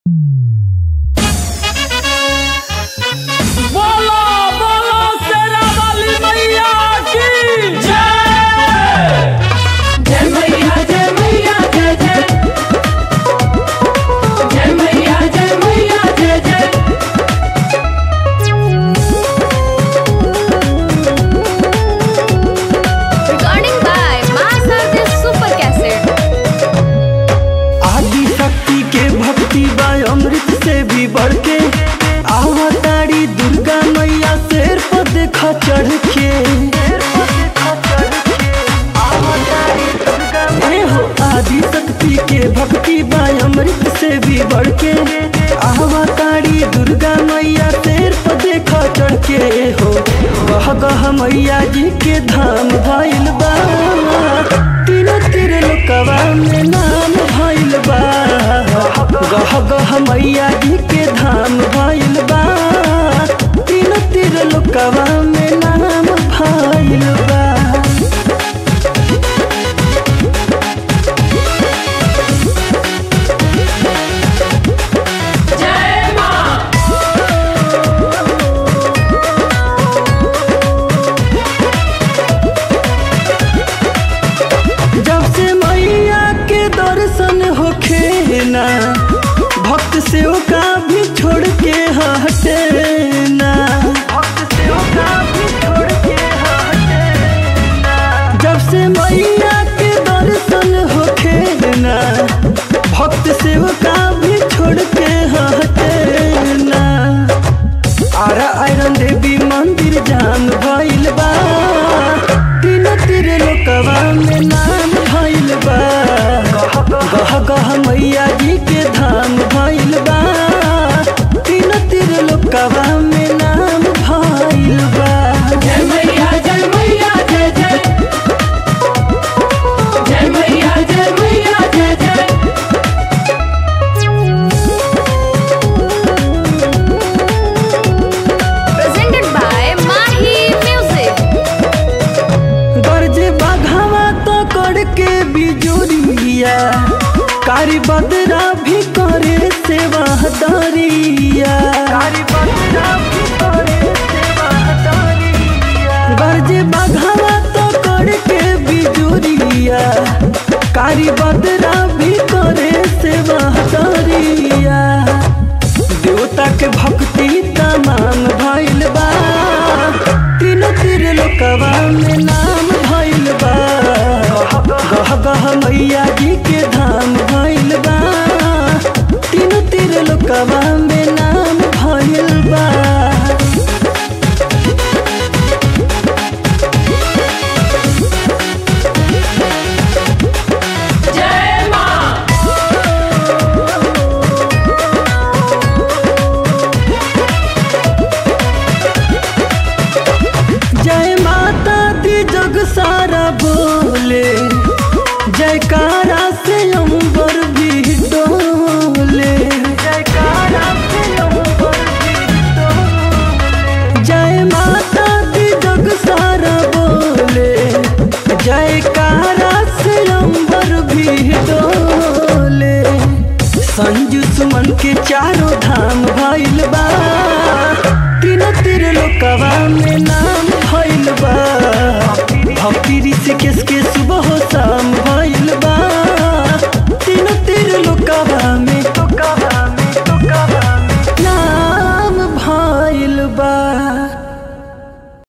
बोलो बोलो शेरा वाली मैया की जय जय मैया जय मैया जय जय जय मैया जय मैया जय जय Recording by Master Super Cassette. आदि शक्ति के भक्ति बा अमृत से भी बढ़ के आवतारी दुर्गा मैया शेर पर देखा चढ़ के ए हो आदि शक्ति के भक्ति बा अमृत से भी बढ़ के आवतारी दुर्गा मैया शेर पर देखा चढ़ के हो गह गह मैया जी के धाम भइल बा तीनों तीर लोकवा में नाम भइल बा गह गह मैया जी के धाम भइल बा तीनों तीर लोकवा में नाम भइल बा जय माँ जब से मैया के दर्शन होखे ना भक्त से का भी छोड़ के हटे ना भक्त से का भी छोड़ के हटे ना जब से मैया के दर्शन होखे ना भक्त से का भी छोड़ के हटे ना आरा आयरन देवी मंदिर जान भइल बा तीन तीर लोकवा में नाम भइल बा गह गह मैया जी के धाम भइल बा तीन तीर लोकवा में नाम भइल बा जय मैया जय मैया जय जय जय मैया जय मैया जय जय Presented by Mahi Music. गर्ज बाघावा तो करके बिजुरिया कारी बदरा भी करे सेवा दरिया गर्ज बाघावा तो करके बिजुरिया कारी बदरा भी करे सेवा दरिया देवता के भक्ति तमाम भइल बा तीनों तीर लोकवा में नाम भइल बा गह गह मैया जी के धाम भइल बा तीनों तीर लोकवा में नाम भइल बा जय माँ जय माता दी जग सारा बोले जयकारा से अंबर भी डोले जयकारा से अंबर भी डोले जय माता दी जग सारा बोले जयकारा से अंबर भी डोले संजू सुमन के चारों धाम भइल बा तीनों तीर लोकवा में नाम भइल बा भक्ति ऋषिकेश के